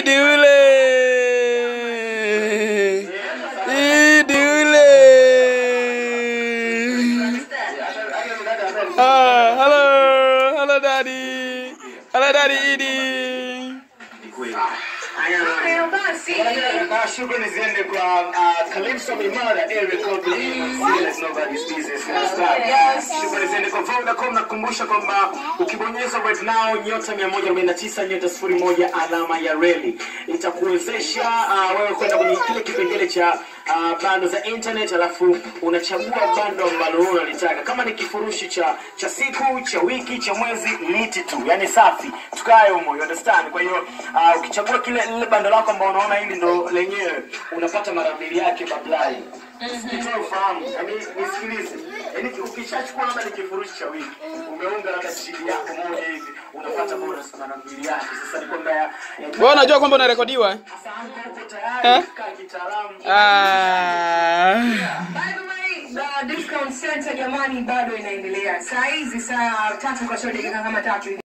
Idi ule. Idi ule. Ah, hello. Hello daddy. Hello daddy Idi. Hayo basi. Na shukrani ziende kwa uh, Calypso Mimara, Eric Obi, Serious Nobody's Business, understand? Yes. Shukrani ziende kwa Vodacom. Nakukumbusha kwamba ukibonyeza right now nyota 149 nyota 01 alama ya reli itakuwezesha uh, wewe kwenda kwenye kile kipengele cha uh, bando za internet, alafu unachagua bando ambalo wewe unalitaka, kama ni kifurushi cha cha siku, cha wiki, cha mwezi, liti tu, yani safi, tukae humo, you understand? Kwa hiyo uh, ukichagua kile lile bando lako ambao unaona hili ndo lenyewe, unapata mara mbili yake bablai Nitoe ufahamu, yaani nisikilize, yaani ukishachukua labda ni kifurushi cha wiki, umeunga labda shilingi yako moja hivi, unapata bonus mara mbili yake. Sasa ni kwamba ya- ya- Wewe unajua kwamba unarekodiwa? eh? Sasa hapo uko tayari, Eh? kaa kitaalamu. Ah. By the way, the discount center jamani bado inaendelea. Saa hizi saa tatu kasoro dakika kama tatu hivi.